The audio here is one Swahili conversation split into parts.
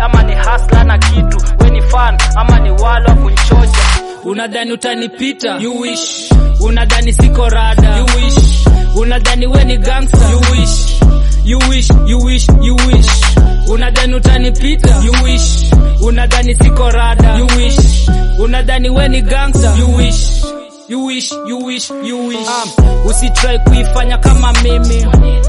ama ni hasla na kitu we ni fan ama ni walo wa kunchocha unadhani utanipita you wish unadhani siko rada you wish unadhani we ni gangster you wish you wish you wish you wish unadhani utanipita you wish unadhani siko rada you wish unadhani we ni gangster you wish you wish you wish you wish um, usitrai kuifanya kama mimi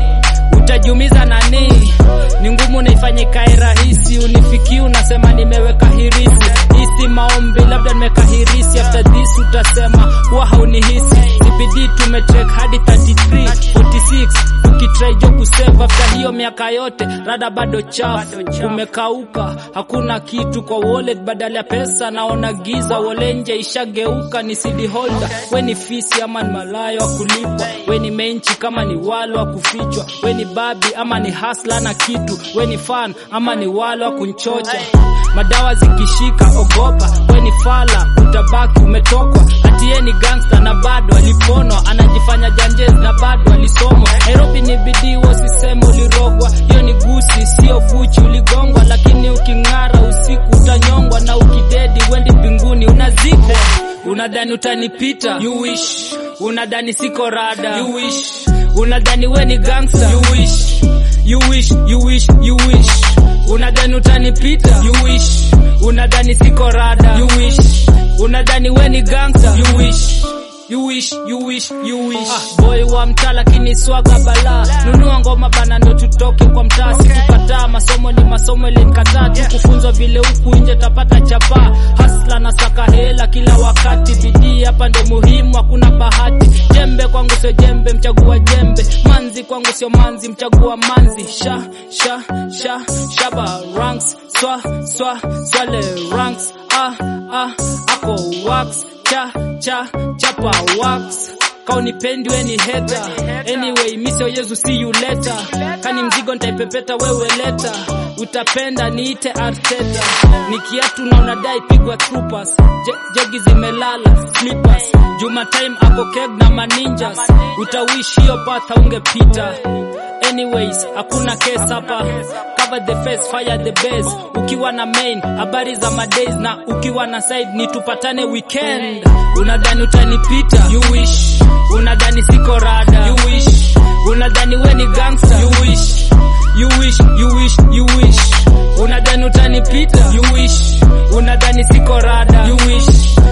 utajiumiza nani ni ngumu naifanye kae rahisi unifiki unasema nimeweka hirisi hisi maombi labda nimeweka hirisi after this utasema huwa haunihisi cbd tumetrek hadi 33 46 tukitrai jo kusave after hiyo miaka yote rada bado chafu umekauka hakuna kitu kwa wallet badala ya pesa naona giza wolenje ishageuka ni cd holder we ni fisi ama ni malayo wa kulipwa we ni menchi kama ni walo wa kufichwa we ni babi ama ni hasla na kitu we ni fan ama ni walo wa kunchocha madawa zikishika ogopa we ni fala utabaki umetokwa hatiye ni gangsta na bado aliponwa anajifanya janjez na bado alisomwa nairobi ni bidii wasiseme ulirogwa hiyo ni gusi sio fuchi uligongwa lakini uking'ara usiku utanyongwa na ukidedi wendi mbinguni unazikwa unadhani utanipita you wish unadhani siko rada you wish unadhani we ni gangster you wish you wish you wish you wish unadhani utanipita you wish unadhani siko rada you wish unadhani we ni gangster you wish You wish, you wish, you wish. Ah, boy wa mtaa lakini swaga bala nunua ngoma bana ndo tutoke kwa mtaa sikukataa masomo ni masomo ilinikataa tu kufunzwa vile huku nje tapata chapa hasla na saka hela kila wakati bidii hapa ndo muhimu hakuna bahati jembe kwangu sio jembe mchagua jembe manzi kwangu sio manzi mchagua manzi sha sha sha shaba ranks swa swa swale ranks ah ah ako wax cha cha chapa wax kaunipendi we ni heta anyway misio yesu see you later kani mzigo ntaipepeta wewe leta utapenda niite arteta ni kiatu na unadai pigwa troopers Je, jegi zimelala slippers juma time ako keg na maninjas utawishi hiyo patha ungepita anyways hakuna case hapa cover the face fire the base ukiwa na main habari za madays na ukiwa na side ni tupatane weekend unadhani utanipita you wish unadhani siko rada you wish unadhani we ni gangster you wish you wish you wish you wish unadhani utanipita you wish unadhani siko rada you wish